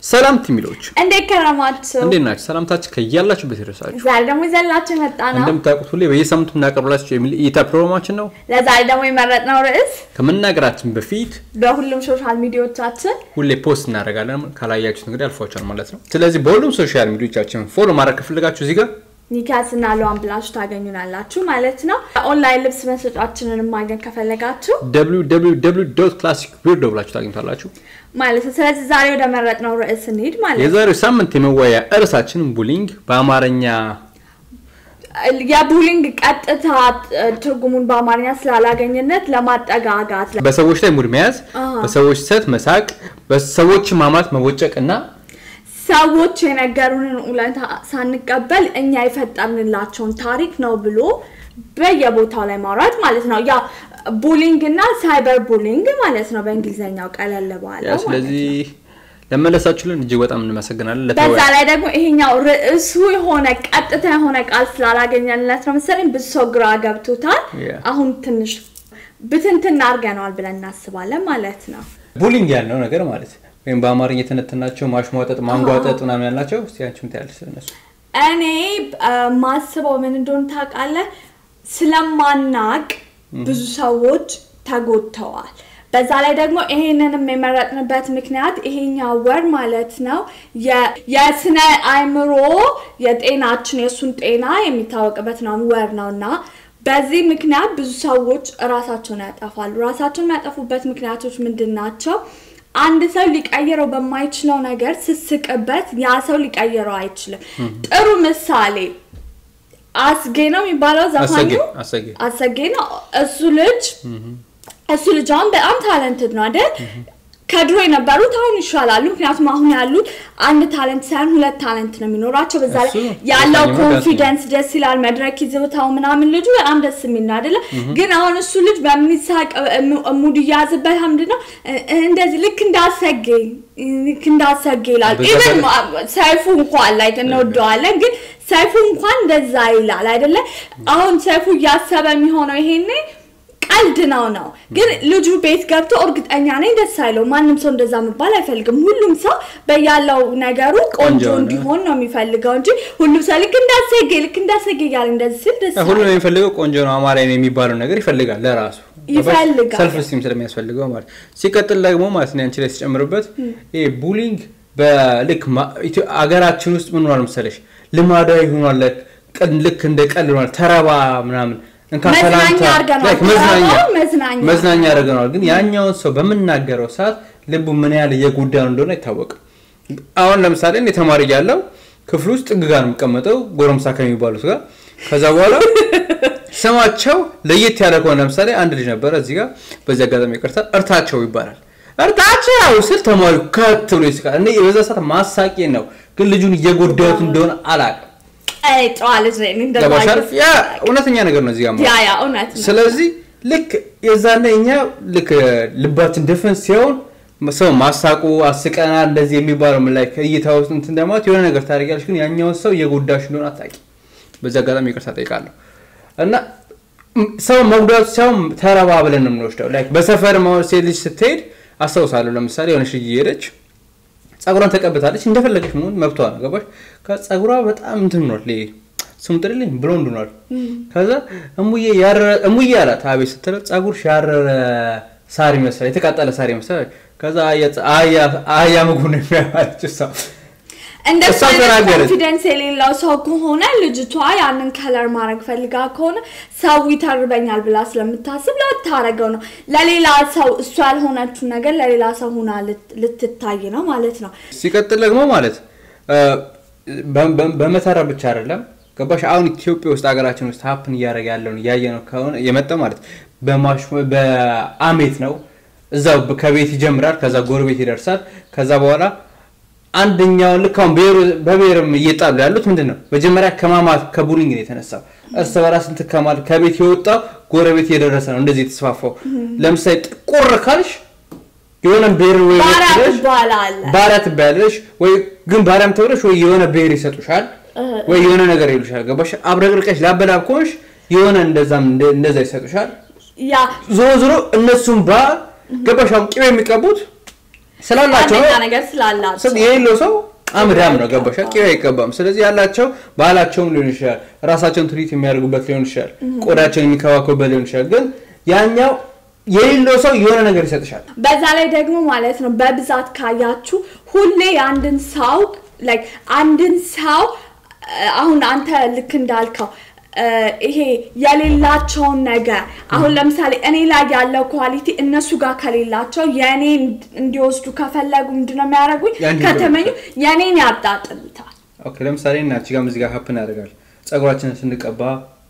ሰላም ቲሚሎች እንዴት ከረማችሁ? እንዴት ናችሁ? ሰላምታችሁ ከያላችሁበት ይድረሳችሁ። ዛሬ ደግሞ ይዘላችሁ የመጣ ነው። እንደምታውቁት ሁሌ በየሳምንቱ እናቀርብላችሁ የሚል እይታ ፕሮግራማችን ነው። ለዛሬ ደግሞ የመረጥነው ርዕስ ከመናገራችን በፊት በሁሉም ሶሻል ሚዲያዎቻችን ሁሌ ፖስት እናደርጋለን። ካላያችሁት እንግዲህ አልፏችኋል ማለት ነው። ስለዚህ በሁሉም ሶሻል ሚዲያዎቻችን ፎሎ ማድረግ ከፈለጋችሁ እዚህ ጋር ኒካስ እና ለዋን ብላችሁ ታገኙናላችሁ ማለት ነው። ኦንላይን ልብስ መሸጫችንን ማግኘት ከፈለጋችሁ www ክላሲክ ቢርዶ ብላችሁ ታገኝታላችሁ። ማለት ነው። ስለዚህ ዛሬ ወደ መረጥነው ርዕስ እንሂድ ማለት ነው። የዛሬው ሳምንት የመወያያ እርሳችን ቡሊንግ በአማርኛ የቡሊንግ ቀጥታ ትርጉሙን በአማርኛ ስላላገኝነት ለማጠጋጋት በሰዎች ላይ ሙድ መያዝ፣ በሰዎች ስህተት መሳቅ፣ በሰዎች ማማት መቦጨቅ እና ሰዎች የነገሩንን እውነታ ሳንቀበል እኛ የፈጠርንላቸውን ታሪክ ነው ብሎ በየቦታው ላይ ማውራት ማለት ነው። ያ ቡሊንግ እና ሳይበር ቡሊንግ ማለት ነው በእንግሊዝኛው ቀለል ባለ ያው ስለዚህ ለመለሳችሁልን እጅግ በጣም እንመሰግናለን። በዛ ለተወያ ላይ ደግሞ ይሄኛው ርዕሱ የሆነ ቀጥታ የሆነ ቃል ስላላገኘንለት ነው መሰለኝ ብዙ ሰው ግራ ገብቶታል። Yeah. አሁን ትንሽ ብትንትን አድርገነዋል ብለን እናስባለን ማለት ነው። ቡሊንግ ያልነው ነገር ማለት ወይም በአማርኛ የተነተናቸው ማሽሟጠጥ፣ ማንጓጠጥ ምናምን ያልናቸው እስቲ አንቺም ታያለሽ ስለነሱ። እኔ አ፣ ማስበው ምን እንደሆነ ታውቃለህ? ስለማናቅ ብዙ ሰዎች ተጎድተዋል። በዛ ላይ ደግሞ ይሄንንም የመረጥንበት ምክንያት ይሄኛው ወር ማለት ነው የ- የስነ አእምሮ የጤናችን የእሱን ጤና የሚታወቅበት ነው ወር ነው እና በዚህ ምክንያት ብዙ ሰዎች እራሳቸውን ያጠፋሉ። ራሳቸውን የሚያጠፉበት ምክንያቶች ምንድን ናቸው? አንድ ሰው ሊቀይረው በማይችለው ነገር ስስቅበት ያ ሰው ሊቀይረው አይችልም። ጥሩ ምሳሌ አስጌ ነው የሚባለው ዘፋኙ አሰጌ አሰጌ አሰጌ ነው። እሱ ልጅ እሱ ልጅ አሁን በጣም ታለንትድ ነው አይደል? ከድሮ የነበሩት አሁን ይሻላሉ። ምክንያቱም አሁን ያሉት አንድ ታለንት ሳይሆን ሁለት ታለንት ነው የሚኖራቸው። በዛ ላይ እሱ ነው። ያለው ዘፋኙ ኮንፊደንስ ደስ ይላል። መድረክ ይዘውታው ምናምን ልጁ በጣም ደስ የሚል ነው አይደለ? ግን አሁን እሱ ልጅ በሚሳቅ ሙድ እያዝበት ምንድን ነው እ- እንደዚህ ልክ እንዳሰጌ ልክ እንዳሰጌ ይላል። በዛ ኢቨን ላይ- ሰይፉ እንኳን ላይ እንወደዋለን፣ ግን ሰይፉ እንኳን እንደዛ ይላል አይደለ? አሁን ሰይፉ እያሰበ የሚሆነው ይሄኔ ቀልድ ነው ነው ግን ልጁ ቤት ገብቶ እርግጠኛ ነኝ ደስ አይለው። ማንም ሰው እንደዛ መባል አይፈልግም። ሁሉም ሰው በያለው ነገሩ ቆንጆ ቆንጆ ነው። እንዲሆን ነው የሚፈልገው እንጂ ሁሉም ሰው ልክ እንዳሰጌ ልክ እንዳሰጌ እያለ እንደዚህ ሲል ደስ ሁሉም አይለው። የሚፈልገው ቆንጆ ነው አማርኛ ነው የሚባለው ነገር ይፈልጋል ለራሱ ይፈልጋል። ሰልፍ ስቲም ስለሚያስፈልገው ማለት ሲቀጥል ደግሞ ማለት ነው አንቺ ላይ ሲጨምርበት ይሄ ቡሊንግ በልክ ማ- ኢትዮ- አገራችን ውስጥ ምን ሆኗል መሰለሽ ልማዳዊ ሆኗል ቀን ልክ እንደ ቀልድ ሆኗል ተረባ ምናምን እንካ መዝናኛ ሰላምታ አድርገነዋል። like መዝናኛ ተረባው መዝናኛ መዝናኛ አድርገነዋል ግን ያኛውን ሰው በምናገረው ሰዓት ልቡ ምን ያህል እየጎዳ ነው እንደሆነ አይታወቅም አሁን ለምሳሌ እኔ ተማሪ እያለሁ ክፍል ውስጥ ጥግ ጋር ነው የምቀመጠው ጎረምሳ ከሚባሉት ጋር ከዛ በኋላ ስማቸው ለየት ያለ ከሆነ ለምሳሌ አንድ ልጅ ነበረ እዚህ ጋር በዚህ አጋጣሚ ይቅርታ እርታቸው ይባላል እርታቸው ስል ተማሪ ከት ብሎ ይስቃል እኔ በዛ ሰዓት ማሳቂ ነው ግን ልጁን እየጎዳሁት እንደሆነ አላውቅም አይ ጨዋ ልጅ ነኝ እንደዛ ገባሻል አይነት- ያ እውነተኛ ነገር ነው እዚህ ጋር ያ ማለት ያ እውነት ነው። ስለዚህ ልክ የዛኔ እኛ ልክ ልባችን ድፍን ሲሆን ሰው ማሳቁ አስቀናል እንደዚህ የሚባለው ምን ላይ ከእይታ ውስጥ እንትን እንደማለት የሆነ ነገር ታደርጊያለሽ፣ ግን ያኛውን ሰው እየጎዳሽ እንደሆነ አታውቂ። በዚህ አጋጣሚ ይቅርታ ጠይቃለሁ እና ም- ሰው መጉዳቱ ሳይሆን ተረባ ብለን ነው የምንወስደው። ላይክ በሰፈር መሆን ሴት ልጅ ስትሄድ አስታውሳለሁ። ለምሳሌ የሆነች ልጅ እየሄደች ጸጉሯን ተቀብታለች፣ እንደፈለገች መሆን መብቷ ነው። ገባሽ? ከጸጉሯ በጣም እንትን ሆኗል። ይሄ ስሙ ጥልልኝ ብሎንድ ሆኗል። ከዛ እሙዬ ያረረ እሙዬ አላት። አቤት ስትለው ጸጉርሽ ያረረ ሳር ይመስላል፣ የተቃጠለ ሳር ይመስላል። ከዛ አህያ- አህያ- አህያ ምግቡ ነው የሚያማለች እሷ እንደሱ እሷ አይነት ተናገረች። ኮንፊደንስ የሌለው ሰው ከሆነ ልጅቷ ያንን ከለር ማድረግ ፈልጋ ከሆነ ሰው ይተርበኛል ብላ ስለምታስብ ላታረገው ነው። ለሌላ ሰው እሷ ያልሆነችው ነገር ለሌላ ሰው ሆና ልት- ልትታይ ነው ማለት ነው። ሲቀጥል ደግሞ ማለት እ፣ በ- በ- በመተረብ ብቻ አይደለም ገባሽ አሁን ኢትዮጵያ ውስጥ ሀገራችን ውስጥ ሀፕን እያደረገ ያለውን እያየ ነው ከሆነ የመጣው ማለት በማሽ በአሜት ነው እዛው በ- ከቤት ይጀምራል ከዛ ጎረቤት ይደርሳል ከዛ በኋላ አንደኛውን ልክ አሁን ብሔሩ- በብሔርም እየጣሉ ያሉት ምንድን ነው መጀመሪያ ከማማት ከቡሊንግ ነው የተነሳው እርስ በራስ እንትን ከማለት ከቤት የወጣው ጎረቤት እየደረሰ ነው እንደዚህ የተስፋፋው ለምሳሌ ጥቁር ካልሽ የሆነ ብሔር ወይ ባሪያ ብለሽ ትባላለህ። ባሪያ ትባያለሽ ወይ ግን ባሪያም ተብለሽ ወይ የሆነ ብሔር ይሰጡሻል ወይ የሆነ ነገር ይሉሻል ገባሽ አብረቅርቀሽ ላበላብ ከሆንሽ የሆነ እንደዛም እንደ- እንደዛ ይሰጡሻል ያ ዞሮ ዞሮ እነሱም ባ ገባሽ አሁን ቅቤ የሚቀቡት ስላላቸው አንደኛ ነገር ስላላቸው ስለ- የሌለው ሰው አምዳም ነው ገባሻ ቂው አይቀባም ስለዚህ ያላቸው ባህላቸውም ሊሆን ይችላል ራሳቸውን ትሪት የሚያደርጉበት ሊሆን ይችላል ቆዳቸውን የሚከባከቡበት ሊሆን ይችላል ግን ያኛው የሌለው ሰው የሆነ ነገር ይሰጥሻል በዛ ላይ ደግሞ ማለት ነው በብዛት ካያችሁ ሁሌ የአንድን ሰው ላይክ አንድን ሰው እ፣ አሁን አንተ ልክ እንዳልከው እ፣ ይሄ የሌላቸውን ነገር አሁን ለምሳሌ እኔ ላይ ያለው ኳሊቲ እነሱ ጋር ከሌላቸው የእኔ እንዲወስዱ ከፈለጉ ምንድነው የሚያደርጉኝ ያንቺን ከተመኙ የእኔን ያጣጥሉታል ኦኬ ለምሳሌ እናች ጋር እዚህ ጋር ሀፕን ያደርጋል ጸጉራችንን ስንቀባ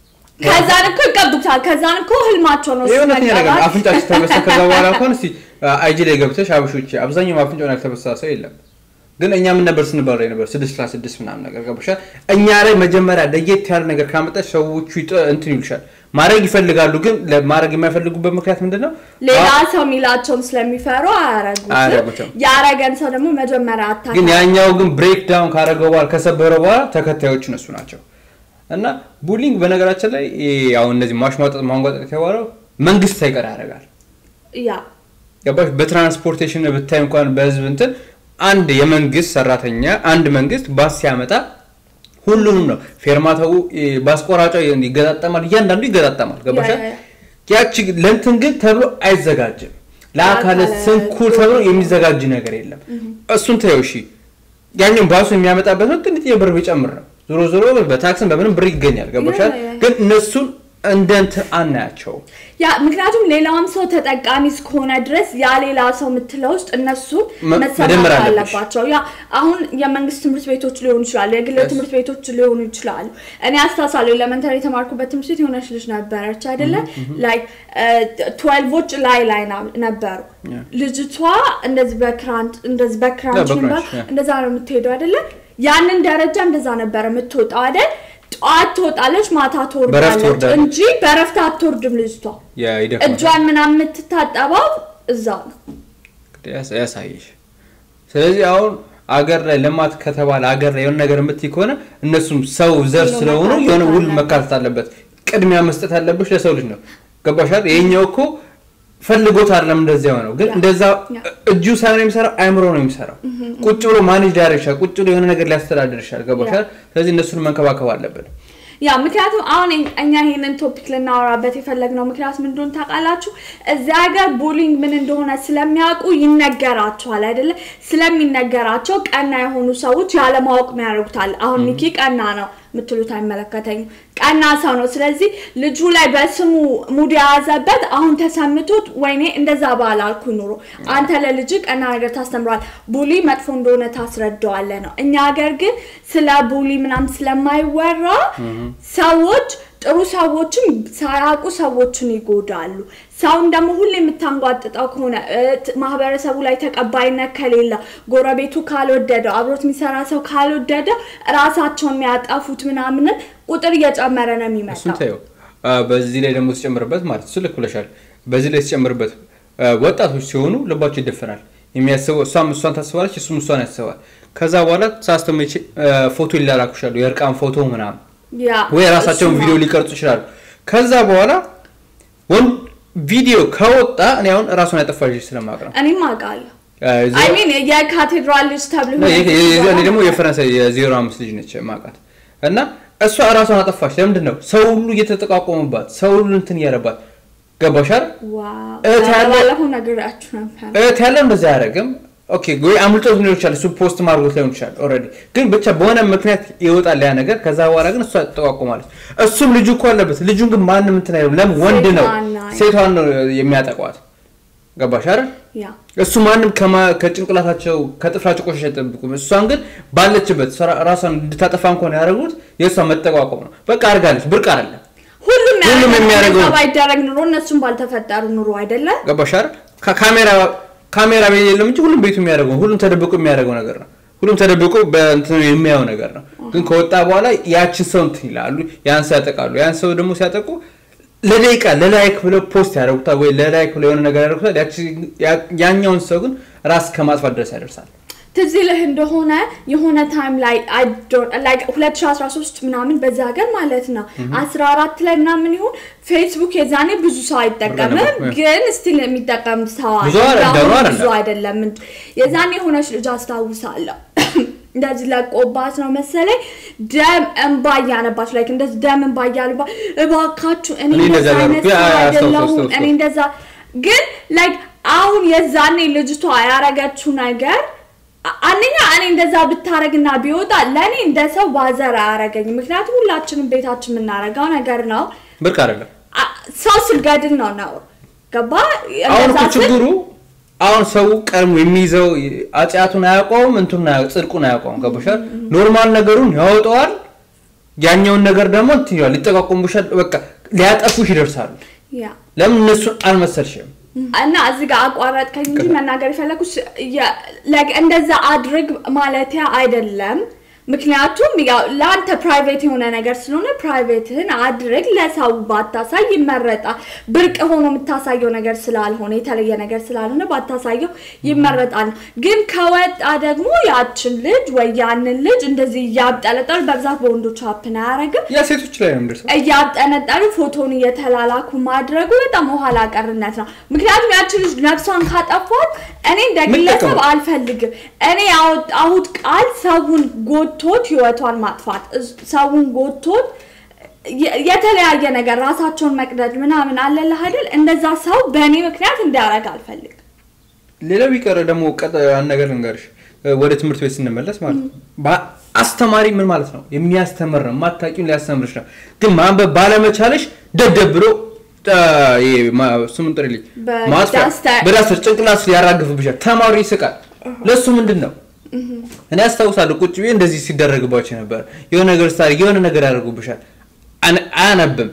ከዛን እኮ ይቀቡታል ከዛን እኮ ህልማቸው ነው እሱ የእውነተኛ ነገር ነው። መቀባት። አፍንጫችን ተበሳ ከዛ በኋላ እንኳን እስቲ አይጂ ላይ ገብተሽ አብሾች አብዛኛው አፍንጫውን ያልተበሳ ሰው የለም ግን እኛ ምን ነበር ስንባራ ነበር ስድስት ለስድስት ምናምን ነገር ገባሻል እኛ ላይ መጀመሪያ ለየት ያለ ነገር ካመጣች ሰዎቹ ይጠ- እንትን ይሉሻል ማድረግ ይፈልጋሉ ግን ለማድረግ የማይፈልጉበት ምክንያት ምንድን ነው ሌላ ሰው የሚላቸውን ስለሚፈሩ አያረጉትም አያረጉትም። ያረገን ሰው ደግሞ መጀመሪያ አታ ግን ያኛው ግን ብሬክ ዳውን ካደረገው በኋላ ከሰበረ በኋላ ተከታዮች እነሱ ናቸው እና ቡሊንግ በነገራችን ላይ ይሄ አሁን እነዚህ ማሽሟጠጥ ማንጓጠጥ የተባለው መንግስት ሳይቀር ያደርጋል ያ ገባሽ በትራንስፖርቴሽን ብታይ እንኳን በህዝብ እንትን አንድ የመንግስት ሰራተኛ አንድ መንግስት ባስ ሲያመጣ ሁሉንም ነው ፌርማታው እ፣ ባስ ቆራጫው ይገጣጠማል እያንዳንዱ ይገጣጠማል ገባሻል ያ፣ ያ፣ ያቺ ለእንትን ግን ተብሎ አይዘጋጅም ለአካለ ለአካለ ስንኩል ተብሎ የሚዘጋጅ ነገር የለም እሱን ተይው እሺ ያኛው ባሱ የሚያመጣበት ነው ትንሽ የብር ቢጨምር ነው ዞሮ ዞሮ በታክስን በምንም ብር ይገኛል ገባሻል ያ፣ ያ፣ ያ። ግን እነሱን እንደ እንትን አናያቸውም ያ ምክንያቱም ሌላውም ሰው ተጠቃሚ እስከሆነ ድረስ ያ ሌላ ሰው የምትለው ውስጥ እነሱ መ- መሰማት መደመር አለብሽ። አለባቸው። ያ አሁን የመንግስት ትምህርት ቤቶች ሊሆኑ ይችላሉ፣ የግል Yes. ትምህርት ቤቶች ሊሆኑ ይችላሉ። እኔ አስታውሳለሁ ኤሌመንተሪ የተማርኩበት ትምህርት ቤት የሆነች ልጅ ነበረች አይደለ ላይክ ትዌልቮች ላይ ላይ ና- ነበሩ። Yeah. ልጅቷ እንደዚህ በክራንች እንደዚህ በክራንች በክራንች, ነበር yeah. እንደዛ ነው የምትሄደው አይደለ? ያንን ደረጃ እንደዛ ነበረ የምትወጣው አይደል? ጠዋት ትወጣለች፣ ማታ በረፍት ትወርዳለች ትወርዳለች። እንጂ በረፍት አትወርድም ልጅቷ። ይደክማል እጇን ምናምን የምትታጠበው እዛው ነው። ያስ- ያሳይሽ ስለዚህ አሁን አገር ላይ ልማት ከተባለ አገር ላይ የሆነ ነገር የምትይ ከሆነ እነሱም ሰው ዘር ሁሉ ስለሆኑ መካተት የሆነ ሁሉ አለበት። መካተት አለበት ቅድሚያ መስጠት ያለብሽ ለሰው ልጅ ነው ገባሻል ይሄኛው እኮ ፈልጎት አይደለም እንደዚያ የሆነው ግን ያ። እንደዛ ያ። እጁ ሳይሆን የሚሰራው አይምሮ ነው የሚሰራው ቁጭ ብሎ ማኔጅ ሊያደርግ ይችላል ቁጭ ብሎ የሆነ ነገር ሊያስተዳድር ይችላል ገባሻል ስለዚህ እነሱን መንከባከብ አለብን ያ ምክንያቱም አሁን እኝ- እኛ ይሄንን ቶፒክ ልናወራበት የፈለግነው ምክንያት ምን እንደሆነ ታውቃላችሁ? እዚህ ሀገር ቡሊንግ ምን እንደሆነ ስለሚያውቁ ይነገራቸዋል አይደለ? ስለሚነገራቸው ቀና የሆኑ ሰዎች ያለማወቅ ያደርጉታል። አሁን ኒኪ ቀና ነው የምትሉት አይመለከተኝም። ቀና ሰው ነው። ስለዚህ ልጁ ላይ በስሙ ሙድ የያዘበት አሁን ተሰምቶት ወይኔ እንደዛ ባላልኩ ኑሮ አንተ ለልጅ ቀና ነገር ታስተምረዋል። ቡሊ መጥፎ እንደሆነ ታስረዳዋለህ ነው። እኛ ሀገር ግን ስለ ቡሊ ምናምን ስለማይወራ ሰዎች ጥሩ ሰዎችን ሳያውቁ ሰዎችን ይጎዳሉ። ሰውን ደግሞ ሁሌ የምታንጓጥጠው ከሆነ እ፣ ት- ማህበረሰቡ ላይ ተቀባይነት ከሌለ ጎረቤቱ ካልወደደው አብሮት የሚሰራ ሰው ካልወደደው ራሳቸውን የሚያጠፉት ምናምንን ቁጥር እየጨመረ ነው እሱን የሚመጣው። ታየው በዚህ ላይ ደግሞ ሲጨምርበት ማለት እሱ ልክ ብለሻል በዚህ ላይ ሲጨምርበት አ፣ ወጣቶች ሲሆኑ ልባቸው ይደፈናል የሚያስበው እሷም እሷን ታስባለች እሱም እሷን ያስባል ከዛ በኋላ ሳስተመች ፎቶ ይላላኩሻሉ የእርቃን ፎቶ ምናምን ያ ወይ ራሳቸውን እሱ ነው። ቪዲዮ ሊቀርጹ ይችላሉ ከዛ በኋላ ወንድ ቪዲዮ ከወጣ እኔ አሁን ራሷን ያጠፋች ልጅ ስለማቅ ነው እኔም አውቃለሁ። አ፣ እዚህ- አይ ሚን የካቴድራል ልጅ ተብሎ ነው፣ ይሄ- ይሄ- ይሄ- እኔ ደግሞ የፈረንሳይ የዜሮ አምስት ልጅ ነች ማቃት እና እሷ እራሷን አጠፋች ለምንድን ነው ሰው ሁሉ እየተጠቋቆሙባት ሰው ሁሉ እንትን እያለባት ገባሻል ዋው እህት ያለ- ባለፈው ነግራችሁ ነበር። እህት ያለው እንደዛ አያደርግም ኦኬ ወይ አምልጦት ሊሆን ይችላል እሱ ፖስት ማድረጎት ሊሆን ይችላል ኦልሬዲ ግን ብቻ በሆነ ምክንያት ይወጣል ያ ነገር ከዛ በኋላ ግን እሷ ትጠቋቁማለች እሱም ልጁ እኮ አለበት ልጁን ግን ማንም እንትን አይልም ለምን ወንድ ነው ሴቷን ነው። ሴቷን ነው የሚያጠቋት ገባሽ አይደል ያ እሱ ማንም ከማ- ከጭንቅላታቸው ከጥፍራቸው ቆሻሻ አይጠብቁም እሷን ግን ባለችበት ስራ- ራሷን እንድታጠፋ እንኳን ያደረጉት የእሷ መጠቋቋም ነው በቃ አድርጋለች ብርቅ አይደለም ሁሉም ሁሉም የሚያደርገው ነው። ባይደረግ ኑሮ እነሱም ባልተፈጠሩ ኑሮ አይደለም። ገባሽ አይደል ካሜራ ካሜራ ቤት የለም እንጂ ሁሉም ቤቱ የሚያደርገው ሁሉም ተደብቆ የሚያደርገው ነገር ነው ሁሉም ተደብቆ በእንትን የሚያየው ነገር ነው ግን ከወጣ በኋላ ያችን ሰው እንትን ይላሉ ያን ሰው ያጠቃሉ ያን ሰው ደግሞ ሲያጠቁ ለደቂቃ ለላይክ ብለው ፖስት ያደርጉታል ወይ ለላይክ ብለው የሆነ ነገር ያደርጉታል ያቺ- ያ- ያኛውን ሰው ግን ራስ ከማጥፋት ድረስ ያደርሳል ትዝ ይልህ እንደሆነ የሆነ ታይም ላይ I don't- like 2013 ምናምን በዛ ሀገር ማለት ነው 14 ላይ ምናምን ይሁን ፌስቡክ የዛኔ ብዙ ሰው አይጠቀምም ነበር፣ ግን ስቲል የሚጠቀም ሰው አለ። ብዙ አይደለም፣ እንዳሁኑ አይደለም። ብዙ አይደለም እንጂ የዛኔ የሆነች ልጅ አስታውሳለሁ እንደዚህ ለቆባት ነው መሰለኝ ደም እንባ እያነባች ላይ እንደዚህ ደም እንባ እያልባ እባካችሁ እኔ እኔ እንደዛ እንደዛ አይነት ያደረኩ፣ ሰው ያ- ያ- አስታውስ- አይደለሁም አስታውስ- እኔ እንደዛ ግን ላይክ አሁን የዛኔ ልጅቷ ያረገችው ነገር አ- አንደኛ እኔ እንደዛ ብታረግና ቢወጣ ለእኔ እንደ ሰው ባዘር አያረገኝም ምክንያቱም ሁላችንም ቤታችን የምናረገው ነገር ነው ብርቅ አይደለም። አ- ሰው ስገድል ነው ነው ገባ አሁን እንደዛ እኮ ስል- ችግሩ አሁን ሰው ቀድሞ የሚይዘው አጽያቱን አያውቀውም፣ እንቱን ጽድቁን አያውቀውም። ገባሻል? ኖርማል ነገሩን ያወጣዋል። ያኛውን ነገር ደግሞ እንትን ይላል፣ ሊጠቋቁሙሻል። በቃ ሊያጠፉሽ ይደርሳሉ። ያ ለምን እነሱን አልመሰልሽም? እና እዚህ ጋር አቋረጥከኝ እንጂ መናገር የፈለኩት የ- like እንደዛ አድርግ ማለት አይደለም። ምክንያቱም ያው ለአንተ ፕራይቬት የሆነ ነገር ስለሆነ ፕራይቬትህን አድርግ፣ ለሰው ባታሳይ ይመረጣል። ብርቅ ሆኖ የምታሳየው ነገር ስላልሆነ የተለየ ነገር ስላልሆነ ባታሳየው ይመረጣል። ግን ከወጣ ደግሞ ያችን ልጅ ወይ ያንን ልጅ እንደዚህ እያብጠለጠሉ በብዛት በወንዶች ሀፕን አያረግም ያ ሴቶች ላይ ነው የሚደርሰው። እያጠነጠሉ ፎቶን እየተላላኩ ማድረጉ በጣም ኋላ ቀርነት ነው። ምክንያቱም ያቺ ልጅ ነፍሷን ካጠፏት እኔ እንደ ምን ግለሰብ ጠቀመው? አልፈልግም። እኔ ያወጣሁት ቃል ሰውን ጎቶት ህይወቷን ማጥፋት እዝ- ሰውን ጎቶት የ- የተለያየ ነገር ራሳቸውን መቅደድ ምናምን አለልህ አይደል? እንደዛ ሰው በእኔ ምክንያት እንዲያደርግ አልፈልግም። ሌላው ቢቀር ደግሞ ቀጥ አንድ ነገር ልንገርሽ፣ ወደ ትምህርት ቤት ስንመለስ ማለት ነው ባ- አስተማሪ ምን ማለት ነው? የሚያስተምር ነው። የማታውቂውን ሊያስተምርሽ ነው። ግን ማንበብ ባለመቻለሽ ደደብ ብሎ አ፣ ይሄ ማ- ስሙን ጥሪልኝ በዳስተር- ማጥፊያ በዳስተር ጭንቅላት ያራግፍብሻል። ተማሪ ይስቃል። ለእሱ ምንድን ነው? እኔ አስታውሳለሁ ቁጭ ብዬ እንደዚህ ሲደረግባቸው ነበር። የሆነ ነገር ስታደርግ የሆነ ነገር ያደርጉብሻል። አነ- አያነብም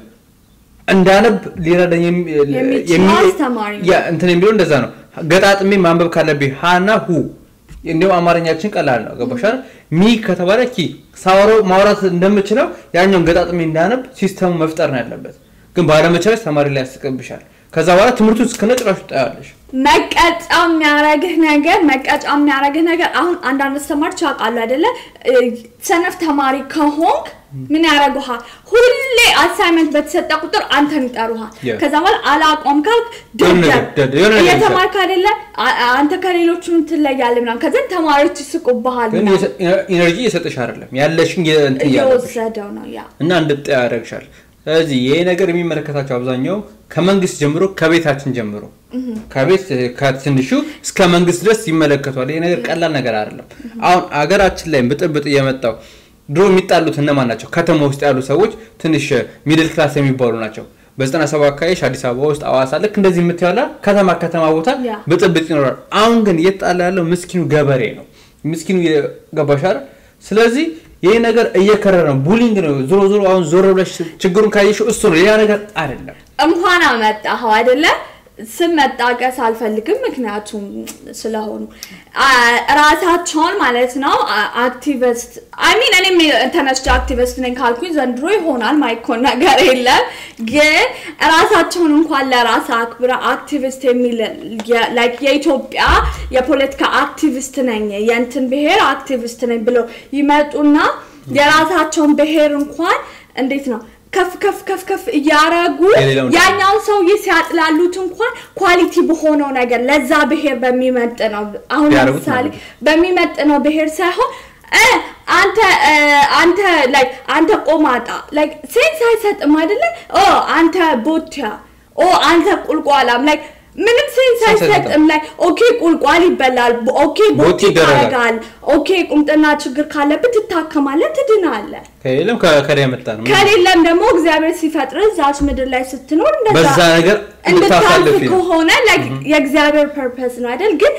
እንዳነብ ሊረዳኝ የሚ- የሚችለው የሚ- አስተማሪ ነው። ያ እንትን የሚለው እንደዛ ነው። ገጣጥሜ ማንበብ ካለብኝ ሀና ሁ እንዲሁም አማርኛችን ቀላል ነው። ገባሻል? ሚ ከተባለ ኪ ሳወራው ማውራት እንደምችለው ያኛውን ገጣጥሜ እንዳነብ ሲስተሙ መፍጠር ነው ያለበት። ግን ባለመቻለች ተማሪ ላይ ያስቀብሻል። ከዛ በኋላ ትምህርቱ እስከነ ጭራሹ ታያለሽ። መቀጫ የሚያረግህ ነገር መቀጫ የሚያረግህ ነገር አሁን አንዳንድ አስተማሪዎች ያውቃሉ አይደለ እ፣ ሰነፍ ተማሪ ከሆንክ ምን ያደረጉሃል ሁሌ አሳይመንት በተሰጠ ቁጥር አንተን ይጠሩሃል Yeah. ከዛ በኋላ አላቆም ካልክ የሆነ ነገር ደደብ ደደብ፣ የሆነ ነገር እየተማርክ አይደለ አ- አ- አንተ ከሌሎቹ ትለያለህ ምናምን ከዛ ተማሪዎች ይስቁብሃል ግን ምናምን። ኢነርጂ እየሰጠሽ አይደለም ያለሽን የ- እንትን እያለብሽ እየወሰደው ነው ያ እና እንድጠ ያደርግሻል። ስለዚህ ይሄ ነገር የሚመለከታቸው አብዛኛው ከመንግስት ጀምሮ ከቤታችን ጀምሮ ከቤት እ፣ ከትንሹ እስከ መንግስት ድረስ ይመለከቷል። ይሄ ነገር ቀላል ነገር አይደለም። አሁን አገራችን ላይ ብጥብጥ እየመጣው ድሮ የሚጣሉት እነማን ናቸው? ከተማ ውስጥ ያሉ ሰዎች ትንሽ ሚድል ክላስ የሚባሉ ናቸው። በዘጠና ሰባ አካባቢዎች አዲስ አበባ ውስጥ አዋሳ፣ ልክ እንደዚህ የምትያላ ከተማ ከተማ ቦታ ያ። ብጥብጥ ይኖራል። አሁን ግን እየተጣላ ያለው ምስኪኑ ገበሬ ነው። ምስኪኑ ገባሻል። ስለዚህ ይህ ነገር እየከረረ ነው። ቡሊንግ ነው። ዞሮ ዞሮ አሁን ዞር ብለሽ ችግሩን ካየሽው እሱ ነው፣ ሌላ ነገር አይደለም። እንኳን አመጣኸው አይደለ ስም መጣቀስ አልፈልግም ምክንያቱም ስለሆኑ አ- ራሳቸውን ማለት ነው አ- አክቲቪስት አይሚን እኔም ተነስቼ አክቲቪስት ነኝ ካልኩኝ ዘንድሮ ይሆናል ማይኮን ነገር የለም ግን ራሳቸውን እንኳን ለራስ አክብረ አክቲቪስት የሚል የ- like የኢትዮጵያ የፖለቲካ አክቲቪስት ነኝ የእንትን ብሔር አክቲቪስት ነኝ ብለው ይመጡና የራሳቸውን ብሔር እንኳን እንዴት ነው ከፍ ከፍ ከፍ ከፍ እያረጉ የሌላውን ያኛውን ሰውዬ ሲያጥላሉት እንኳን ኳሊቲ በሆነው ነገር ለዛ ብሔር በሚመጥ ነው አሁን ቢያደርጉት ለምሳሌ ማለት በሚመጥ ነው ብሔር ሳይሆን እ አንተ እ አንተ ላይክ አንተ ቆማጣ ላይክ ሴንስ አይሰጥም አይደለ ኦ አንተ ቦቲያ ኦ አንተ ቁልቋላም ላይክ ምንም ሴንስ ሴንስ አይሰጥም አይሰጥም። ላይ ኦኬ ቁልቋል ይበላል ኦኬ ቦቲ ቦቲ ይደረጋል። ታረጋል ኦኬ ቁምጥና ችግር ካለብህ ትታከማለህ ትድናለህ ከሌለም ከከዳ የመጣ ነው። ከሌለም ደግሞ እግዚአብሔር ሲፈጥር እዛች ምድር ላይ ስትኖር እንደዛ በዛ ነገር እንድታልፍ እንድታሳልፊ ነው። ከሆነ like የእግዚአብሔር ፐርፐስ ነው አይደል? ግን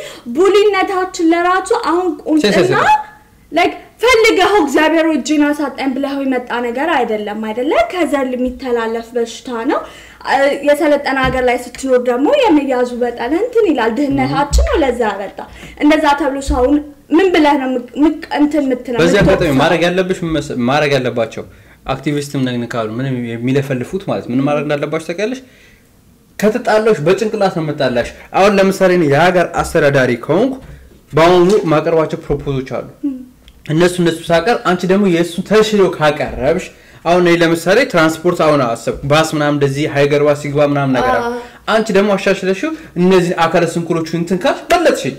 ቡሊነታችን ለራሱ አሁን ቁምጥና ሴንስ like ፈልገኸው እግዚአብሔር እጅን አሳጣኝ ብለኸው የመጣ ነገር አይደለም አይደለ? ከዘር የሚተላለፍ በሽታ ነው። አ፣ የሰለጠነ ሀገር ላይ ስትኖር ደግሞ የመያዙ በጠን እንትን ይላል። ድህነታችን ነው ለዛ ያመጣ እንደዛ ተብሎ ሰውን ምን ብለህ ነው ምቅ- ምቅ- እንትን የምትለው በዚህ አጋጣሚ የምትወቅሰው? ማድረግ ያለብሽ ምን መሰ- ማድረግ ያለባቸው አክቲቪስትም ነን ካሉ ምንም የሚለፈልፉት ማለት ምን ማድረግ እንዳለባቸው ታውቂያለሽ? ከተጣላሽ በጭንቅላት ነው የምጣላሽ። አሁን ለምሳሌ እኔ የሀገር አስተዳዳሪ ከሆንኩ በአሁኑ ማቀርባቸው ፕሮፖዞች አሉ። እነሱ እነሱ ሳቀር አንቺ ደግሞ የእሱን ተሽሎ ካቀረብሽ አሁን እኔ ለምሳሌ ትራንስፖርት አሁን አሰብ ባስ ምናምን እንደዚህ ሀይገር ባስ ሲግባ ምናምን ነገር አለ። አንቺ ደግሞ አሻሽለሽው እነዚህ አካለ ስንኩሎቹ እንትን ካልሽ በለጥሽኝ።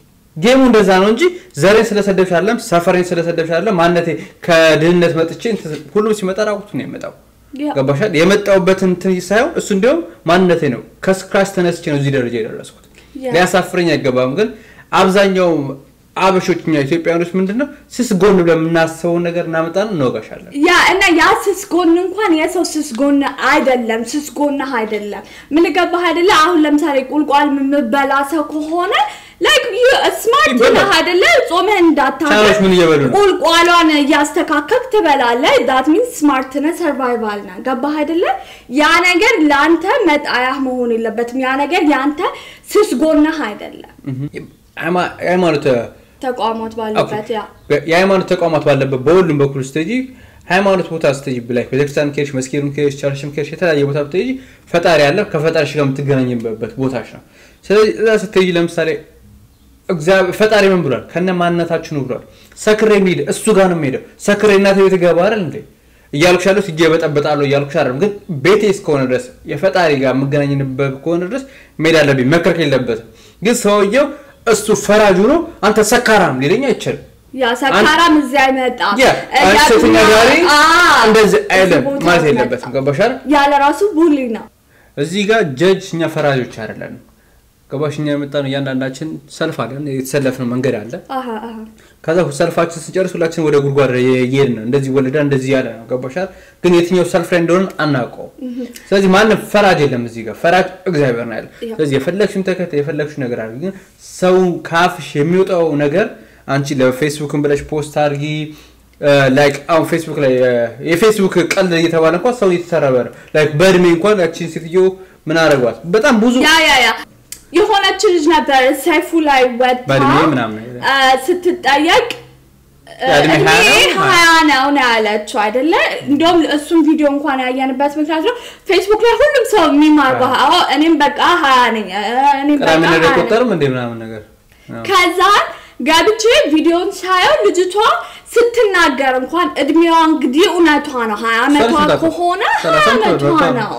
ጌሙ እንደዛ ነው እንጂ ዘሬን ስለሰደብሽ አለም ሰፈሬን ስለሰደብሽ አለም ማነቴ ከድህነት መጥቼ እንትን- ሁሉም ሲመጣ ራቁቱ ነው የመጣው። ያ። ገባሻል? የመጣውበትን እንትን ሳይሆን እሱ እንዲያውም ማንነቴ ነው። ከስክራች ተነስቼ ነው እዚህ ደረጃ የደረስኩት። ያ። ሊያሳፍረኝ አይገባም። ግን አብዛኛው አበሾች እኛ ኢትዮጵያኖች ምንድን ነው ስስ ጎን ብለን የምናስበውን ነገር እናመጣን እንወጋሻለን። ያ እና ያ ስስ ጎን እንኳን የሰው ስስ ጎን አይደለም፣ ስስ ጎንህ አይደለም። ምን ገባህ አይደለ? አሁን ለምሳሌ ቁልቋል የምበላ ሰው ከሆነ ላይክ ስማርት ይበላል። ነህ አይደለ? ጾምህን እንዳታገር ቻይኖች ምን እየበሉ ነው? ቁልቋሏን እያስተካከልክ ትበላለህ። ዳት ሚንስ ስማርት ነህ፣ ሰርቫይቫል ነህ። ገባህ አይደለ? ያ ነገር ለአንተ መጣያህ መሆን የለበትም። ያ ነገር የአንተ ስስ ጎንህ አይደለም። ሃይማ- ሃይማኖት ተቋማት ባሉበት ያ የሃይማኖት ተቋማት ባለበት በሁሉም በኩል ስትሄጂ ሃይማኖት ቦታ ስትሄጂ ብላይ ቤተክርስቲያን ከሄድሽ መስጊድም ከሄድሽ ቸርችም ከሄድሽ የተለያየ ቦታ ብትሄጂ ፈጣሪ ያለ ከፈጣሪሽ ጋር የምትገናኝበት ቦታሽ ነው። ስለዚህ እዛ ስትሄጂ ለምሳሌ እግዚአብሔር ፈጣሪ ምን ብሏል? ከነ ማንነታችሁ ነው ብሏል። ሰክሬ የሚሄድ እሱ ጋር ነው የሚሄደው። ሰክሬ እናቴ ቤት ገባ አይደል እንዴ እያልኩሽ ያለሁት እጄ በጠበጣለሁ እያልኩሽ አይደለም። ግን ቤቴ እስከሆነ ድረስ የፈጣሪ ጋር የምገናኝበት ከሆነ ድረስ መሄድ አለብኝ። መከልከል የለበትም። ግን ሰውየው እሱ ፈራጁ ነው። አንተ ሰካራም ሊለኝ አይችልም። ያ ሰካራም እዚያ አይመጣም። ያ አንቺ ሴተኛ ዳሪ አዎ፣ እንደዚህ እዚህ አይለም ቦታ ማለት አይመጣም። የለበትም። ገባሽ አይደል? ያለ ራሱ ቡሊ ነው። እዚህ ጋር ጀጅ እኛ ፈራጆች አይደለንም። ገባሽ? እኛ የመጣ ነው እያንዳንዳችን ሰልፍ አለን፣ የተሰለፍነው መንገድ አለ። አሃ አሃ ከዛ ሰልፋችን ስንጨርስ ሁላችን ወደ ጉድጓድ እየሄድን ነው። እንደዚህ ወለዳ እንደዚህ ያለ ነው። ገባሽ አይደል? ግን የትኛው ሰልፍ ላይ እንደሆነ አናውቀውም። ስለዚህ ማንም ፈራጅ የለም እዚህ ጋር ፈራጅ እግዚአብሔር ነው ያለ። ያ። ስለዚህ የፈለግሽን ተከታይ የፈለግሽን ነገር አድርጊ። ግን ሰውን ካፍሽ የሚወጣው ነገር አንቺ ለፌስቡክን ብለሽ ፖስት አድርጊ። ላይክ አሁን ፌስቡክ ላይ እ፣ የፌስቡክ ቀልድ እየተባለ እንኳን ሰው እየተሰረበ ነው። ላይክ በእድሜ እንኳን ያቺን ሴትዮ ምን አደረጓት? በጣም ብዙ ያ ያ ያ የሆነች ልጅ ነበር ሰይፉ ላይ ወጥታ በእድሜ ምናምን ነገር። አ፣ ስትጠየቅ ያ እድሜ እድሜ ሀያ ነው? ሀያ ነው ነው ያለችው አይደለ? እንደውም እሱም ቪዲዮ እንኳን ያየንበት ምክንያት ነው ፌስቡክ ላይ ሁሉም ሰው የሚማር አዎ እኔም በቃ ሀያ ነኝ እ፣ እኔም በቃ ቅዳሜ ነገር ሀያ ነኝ አይቆጠርም እንደ ምናምን ነገር አዎ። ከዛን ገብቼ ቪዲዮን ሳየው ልጅቷ ስትናገር እንኳን እድሜዋ እንግዲህ እውነቷ ነው ሀያ ዓመቷ ሰላሳ ከሆነ ሀያ ሰላሳ ዓመቷ ዓመቷ ነው። ነው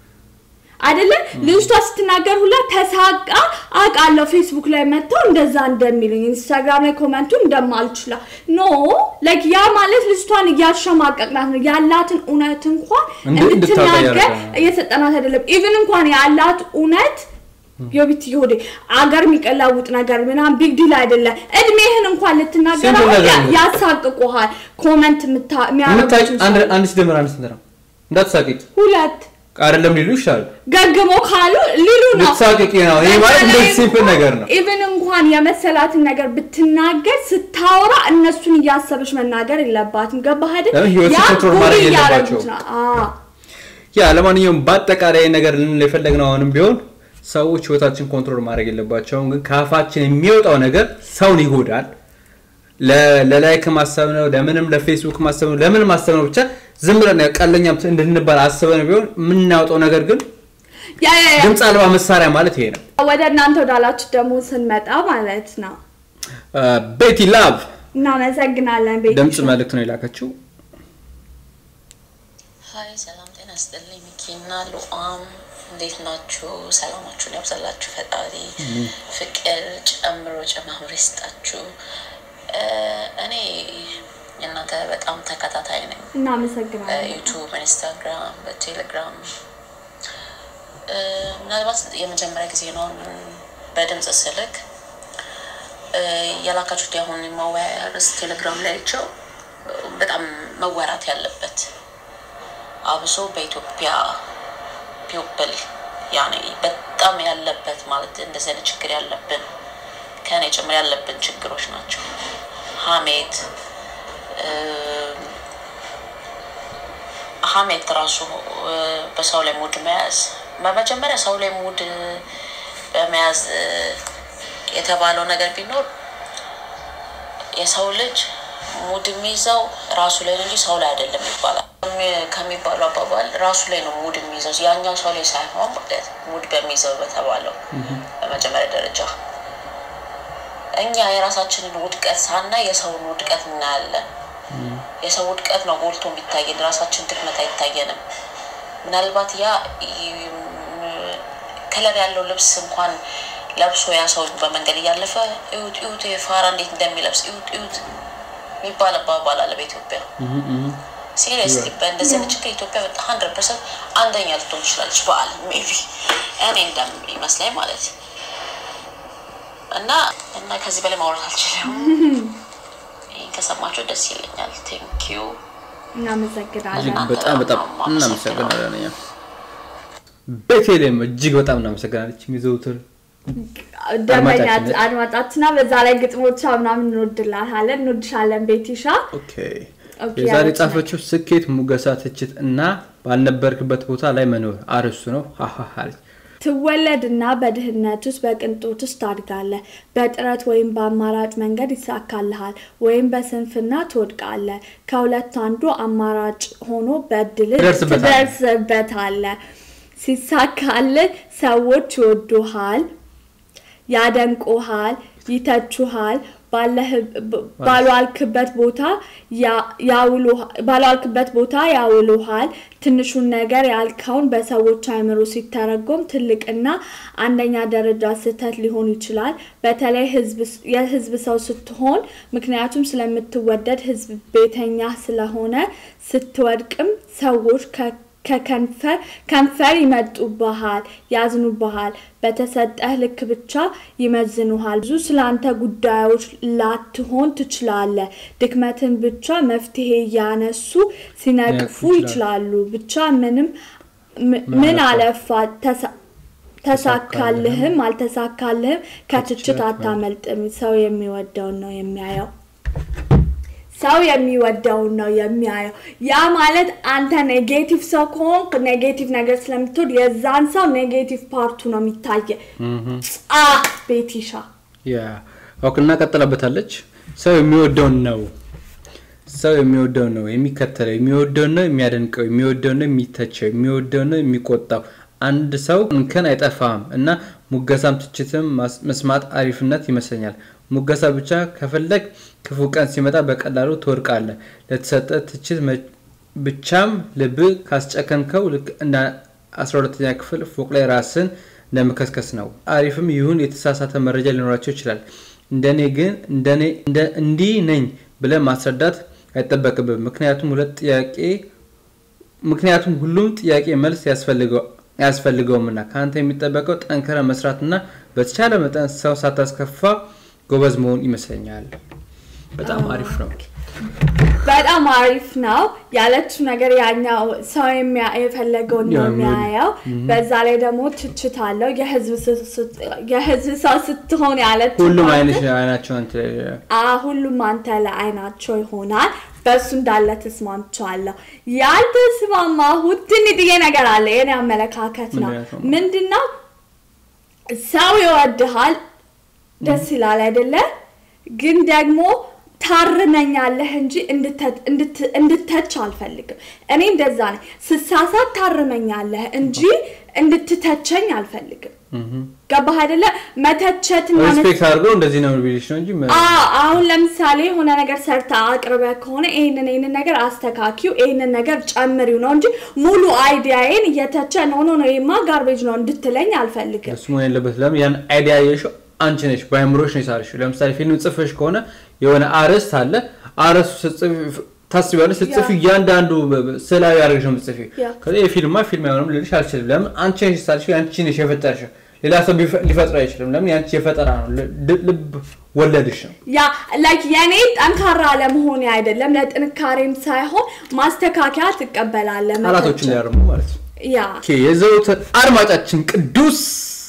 አይደለ ልጅቷ ስትናገር ሁላ ተሳቃ አውቃለሁ ፌስቡክ ላይ መጥተው እንደዛ እንደሚሉኝ ኢንስታግራም ላይ ኮመንቱ እንደማልችላ ኖ ላይክ ያ ማለት ልጅቷን እያሸማቀቅናት ነው ያላትን እውነት እንኳን እንድ- እንድታውቅ እንድትናገር እያደረገ ነው። እየሰጠናት አይደለም ኢቭን እንኳን ያላት እውነት የቢት ይሁዴ አገር የሚቀላውጥ ነገር ምናምን ቢግ ዲል አይደለም። እድሜህን እንኳን ልትናገር ሲምፕል አሁን ነገር ያ- ነው። ያሳቅቁሃል። ኮመንት የምታይ የሚያረጉት አንድ አንድ ሲደመር አንድ ስንት ነው? እንዳትሳቂቅ ሁለት አይደለም ሊሉ ይችላሉ። ገግሞ ካሉ ሊሉ ነው። ልትሳቂቂ ነው። ይሄ ማለት እንደዚህ ሲምፕል ነገር ነው። ኢቭን እንኳን የመሰላትን ነገር ብትናገር ስታወራ እነሱን እያሰበች መናገር የለባትም። ገባህ አይደል? ለምን ህይወትን ያ ኮንትሮል ቡሊ ማድረግ እያደረጉት የለባቸውም። ነው። አዎ። ያ ለማንኛውም በአጠቃላይ ነገር ልንል የፈለግነው አሁንም ቢሆን ሰዎች ህይወታችን ኮንትሮል ማድረግ የለባቸውም። ግን ከአፋችን የሚወጣው ነገር ሰውን ይጎዳል። ለ- ለላይክ ማሰብ ነው፣ ለምንም ለፌስቡክ ማሰብ ነው፣ ለምን ማሰብ ነው። ብቻ ዝም ብለን ቀለኛም እንድንባል አስበን ቢሆን የምናወጣው ነገር ግን ያ ያ ያ ድምፅ አልባ መሳሪያ ማለት ይሄ ነው። ወደ እናንተ ወዳላችሁ ደግሞ ስንመጣ ማለት ነው ቤቲ ላቭ እናመሰግናለን። ቤት ድምፅ መልእክት ነው የላከችው። ሀይ ሰላም ጤና ስጥልኝ። ሚኪና ሉአም እንዴት ናችሁ? ሰላማችሁን ያብዛላችሁ ፈጣሪ ፍቅር ጨምሮ ጨማምሮ ይስጣችሁ። እ፣ እኔ የእናንተ በጣም ተከታታይ ነኝ። እናመሰግናለን። በዩቱብ፣ ኢንስታግራም፣ በቴሌግራም እ፣ ምናልባት የመጀመሪያ ጊዜ ነው አሁን በድምፅ ስልክ እ፣ የላካችሁት የአሁን የማወያያ ርዕስ ቴሌግራም ላይ አይቼው በጣም መወራት ያለበት አብሶ በኢትዮጵያ ፒውፕል ያኔ በጣም ያለበት ማለት እንደዚህ አይነት ችግር ያለብን ከኔ ጭምር ያለብን ችግሮች ናቸው። ሀሜት እም፣ ሀሜት ራሱ እ፣ በሰው ላይ ሙድ መያዝ በመጀመሪያ ሰው ላይ ሙድ እ፣ በመያዝ እ፣ የተባለው ነገር ቢኖር የሰው ልጅ ሙድ የሚይዘው ራሱ ላይ ነው እንጂ ሰው ላይ አይደለም ይባላል። ከሚ- ከሚባለው አባባል ራሱ ላይ ነው ሙድ የሚይዘው ያኛው ሰው ላይ ሳይሆን ማለት ሙድ በሚይዘው በተባለው በመጀመሪያ ደረጃ እኛ የራሳችንን ውድቀት ሳናይ የሰውን ውድቀት እናያለን። የሰው ውድቀት ነው ጎልቶ የሚታየን፣ ራሳችን ድክመት አይታየንም። ምናልባት ያ ከለር ያለው ልብስ እንኳን ለብሶ ያ ሰው በመንገድ እያለፈ እዩት እዩት ፋራ እንዴት እንደሚለብስ እዩት እዩት የሚባል አባባል አለ በኢትዮጵያ። ሲሪየስሊ በእንደዚህ አይነት ችግር ኢትዮጵያ በጣም ሀንድረድ ፐርሰንት አንደኛ ልትሆን ትችላለች በዓለም ሜይ ቢ እኔ እንደሚመስለኝ ማለት እና እና ከዚህ በላይ ማውራት አልችልም። ይህን ከሰማችሁ ደስ ይለኛል። ቴንክ ዩ እናመሰግናለን። በጣም በጣም እናመሰግናለን። እኛ ቤቴሌም እጅግ በጣም እናመሰግናለች። የሚዘውትር ደንበኛ አድማጫችን ነች። አድማጫችና በዛ ላይ ግጥሞቿ ምናምን እንወድላታለን እንወድሻለን ቤቲሻ ኦኬ ኦኬ፣ የዛሬ ያለች ጻፈችው ስኬት፣ ሙገሳ፣ ትችት እና ባልነበርክበት ቦታ ላይ መኖር አርዕስቱ ነው። ሀሀ አለች። ትወለድና በድህነት ውስጥ በቅንጦት ውስጥ ታድጋለህ። በጥረት ወይም በአማራጭ መንገድ ይሳካልሃል፣ ወይም በስንፍና ትወድቃለህ። ከሁለት አንዱ አማራጭ ሆኖ በድል ትደርስበታለህ። ትደርስበታለህ። ሲሳካልህ ሰዎች ይወዱሃል፣ ያደንቁሃል፣ ይተቹሃል። ባለህ- ብ- ባልዋልክበት ቦታ ያ- ያውሉሃ- ባልዋልክበት ቦታ ያውሉሃል። ትንሹን ነገር ያልከውን በሰዎች አእምሮ ሲተረጎም ትልቅና አንደኛ ደረጃ ስህተት ሊሆን ይችላል። በተለይ ህዝብ- የህዝብ ሰው ስትሆን፣ ምክንያቱም ስለምትወደድ ህዝብ ቤተኛ ስለሆነ ስትወድቅም ሰዎች ከ ከከንፈር ከንፈር ይመጡብሃል፣ ያዝኑብሃል። በተሰጠህ ልክ ብቻ ይመዝኑሃል። ብዙ ስላንተ ጉዳዮች ላትሆን ትችላለህ። ድክመትን ብቻ መፍትሄ እያነሱ ሲነቅፉ ሊነቅፉ ይችላሉ። ብቻ ምንም ም- ምን አለፋ ተሳ- ተሳካልህም አልተሳካልህም ከትችት አታመልጥም። ሰው የሚወደውን ነው የሚያየው። ሰው የሚወደውን ነው የሚያየው። ያ ማለት አንተ ኔጌቲቭ ሰው ከሆንክ ኔጌቲቭ ነገር ስለምትወድ የዛን ሰው ኔጌቲቭ ፓርቱ ነው የሚታየ። አ ቤቲሻ ያ ኦኬ፣ እናቀጥለበታለች። ሰው የሚወደውን ነው ሰው የሚወደውን ነው የሚከተለው፣ የሚወደውን ነው የሚያደንቀው፣ የሚወደውን ነው የሚተቸው፣ የሚወደውን ነው የሚቆጣው። አንድ ሰው እንከን አይጠፋም እና ሙገሳም ትችትም ማስ- መስማት አሪፍነት ይመስለኛል። ሙገሳ ብቻ ከፈለግ ክፉ ቀን ሲመጣ በቀላሉ ትወድቃለህ። ለተሰጠ ትችት መ- ብቻም ልብ ካስጨከንከው ልክ እንደ አስራ ሁለተኛ ክፍል ፎቅ ላይ ራስን እንደመከስከስ ነው። አሪፍም ይሁን የተሳሳተ መረጃ ሊኖራቸው ይችላል። እንደኔ ግን እንደኔ እንደ- እንዲህ ነኝ ብለህ ማስረዳት አይጠበቅብም። ምክንያቱም ሁለት ጥያቄ ምክንያቱም ሁሉም ጥያቄ መልስ ያስፈልገው አያስፈልገውምና ከአንተ የሚጠበቀው ጠንከረ መስራትና በተቻለ መጠን ሰው ሳታስከፋ ጎበዝ መሆን ይመስለኛል። በጣም አሪፍ ነው። በጣም አሪፍ ነው ያለችው ነገር ያኛው ሰው የሚያ- የፈለገውን ነው ያ፣ የሚያየው። በዛ ላይ ደግሞ ትችት አለው። የህዝብ ስ- ስ- የህዝብ ሰው ስትሆን ያለችው ሁሉም ፓርት አይነት አይናቸው እንትን አ ሁሉም አንተ ለአይናቸው ይሆናል። በእሱ እንዳለ ተስማምቻለሁ። ያልተስማማሁት ትንጥዬ ነገር አለ። የኔ አመለካከት ነው። ምንድን ነው? ምንድን ነው ሰው ይወድሃል፣ ደስ ይላል አይደለ? ግን ደግሞ ታርመኛለህ እንጂ እንድተ- እንድት- እንድተች አልፈልግም። እኔ እንደዛ ነኝ። ስሳሳት ታርመኛለህ እንጂ እንድትተቸኝ አልፈልግም። ገባህ አይደለ? መተቸትና መስ- ሪስፔክት አድርገው እንደዚህ ነው ቢልሽ ነው እንጂ ምን- አዎ አሁን ለምሳሌ የሆነ ነገር ሰርታ አቅርበ ከሆነ ይህንን ይህንን ነገር አስተካኪው ይህንን ነገር ጨምሪው ነው እንጂ ሙሉ አይዲያዬን እየተቸ ነው ኖ ነው ይማ ጋርቤጅ ነው እንድትለኝ አልፈልግም። እሱ መሆን የለበት። ለምን ያን አይዲያ የሽው አንቺ ነሽ፣ በአእምሮሽ ነው የሳልሽው። ለምሳሌ ፊልም ጽፈሽ ከሆነ የሆነ አርዕስት አለ። አርዕስቱ ስትጽፊ ታስቢያለሽ። ስትጽፊ እያንዳንዱ በ- በ- ስዕላዊ አድርገሽ ነው የምትጽፊው። ያ። ከዛ የፊልማ ፊልም አይሆንም ልልሽ አልችልም። ለምን አንቺ ነሽ የሳልሽው፣ አንቺ ነሽ የፈጠርሽው። ሌላ ሰው ቢፈ- ሊፈጥረው አይችልም። ለምን ያንቺ የፈጠራ ነው፣ ል- ልብ ወለድሽ ነው። ያ ላይክ የኔ ጠንካራ ለመሆን አይደለም ለጥንካሬም ሳይሆን ማስተካከያ ትቀበላለህ። ቃላቶችን መተቸት። ሊያርሙ ማለት ነው። ያ ኦኬ፣ የዘውትር አድማጫችን ቅዱስ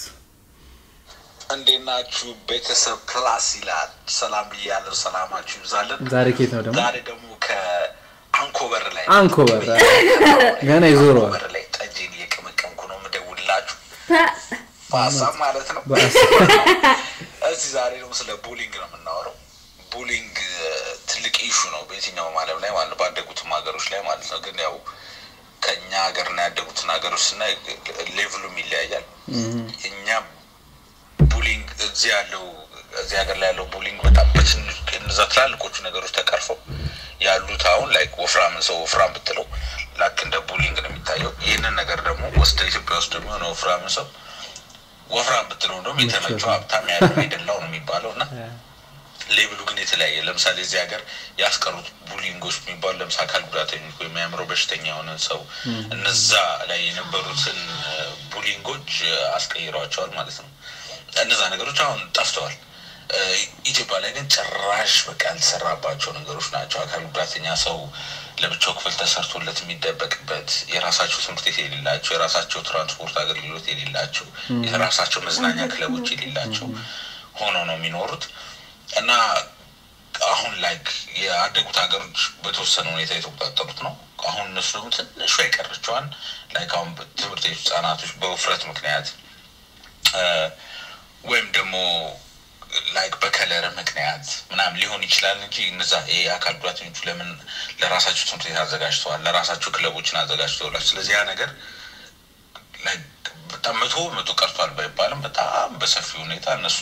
እንዴት ናችሁ ቤተሰብ ፕላስ ይላል። ሰላም ብያለሁ። ሰላማችሁ ይብዛልን። ዛሬ ኬት ነው ደግሞ ዛሬ ደግሞ ከአንኮበር ላይ አንኮበር ገና ይዞረዋል። አንኮበር ላይ ጠጅን እየቀመቀምኩ ነው የምደውልላችሁ ፐ- በሀሳብ ማለት ነው። በአስ- እዚህ ዛሬ ደግሞ ስለ ቡሊንግ ነው የምናወራው። ቡሊንግ እ፣ ትልቅ ኢሹ ነው በየትኛውም ዓለም ላይ ማለት ነው፣ ባደጉትም ሀገሮች ላይ ማለት ነው። ግን ያው ከእኛ ሀገርና ያደጉትን ሀገሮች ስናይ ሌቭሉም ይለያያል። እኛ ቡሊንግ እዚህ ያለው እዚህ ሀገር ላይ ያለው ቡሊንግ በጣም በትንሽ እነዛ ትላልቆቹ ነገሮች ተቀርፈው ያሉት አሁን ላይክ ወፍራምን ሰው ወፍራም ብትለው ላክ እንደ ቡሊንግ ነው የሚታየው። ይህንን ነገር ደግሞ ወስደ ኢትዮጵያ ውስጥ ደግሞ የሆነ ወፍራምን ሰው ወፍራም ብትለው እንደውም የተመቸው ሀብታም ያለው የደላው ነው የሚባለው እና ሌብሉ ግን የተለያየ። ለምሳሌ እዚህ ሀገር ያስቀሩት ቡሊንጎች የሚባሉ ለምሳሌ አካል ጉዳተኞች ወይም የአእምሮ በሽተኛ የሆነ ሰው እነዛ ላይ የነበሩትን እ፣ ቡሊንጎች እ፣ አስቀይረዋቸዋል ማለት ነው። እነዛ ነገሮች አሁን ጠፍተዋል። እ፣ ኢትዮጵያ ላይ ግን ጭራሽ በቃ ያልተሰራባቸው ነገሮች ናቸው። አካል ጉዳተኛ ሰው ለብቻው ክፍል ተሰርቶለት የሚደበቅበት የራሳቸው ትምህርት ቤት የሌላቸው የራሳቸው ትራንስፖርት አገልግሎት የሌላቸው የራሳቸው መዝናኛ ክለቦች የሌላቸው ሆነው ነው የሚኖሩት እና አሁን ላይክ የአደጉት ሀገሮች በተወሰነ ሁኔታ የተቆጣጠሩት ነው። አሁን እነሱ ደግሞ ትንሿ የቀረችዋን ላይክ አሁን ትምህርት ቤት ህጻናቶች በውፍረት ምክንያት እ፣ ወይም ደግሞ ላይክ በከለር ምክንያት ምናምን ሊሆን ይችላል እንጂ እነዛ ይሄ አካል ጉዳተኞቹ ለምን ለራሳቸው ትምህርት ቤት አዘጋጅተዋል፣ ለራሳቸው ክለቦችን አዘጋጅተዋል። ስለዚህ ያ ነገር ላይክ በጣም መቶ መቶ ቀርቷል ባይባልም በጣም በሰፊ ሁኔታ እነሱ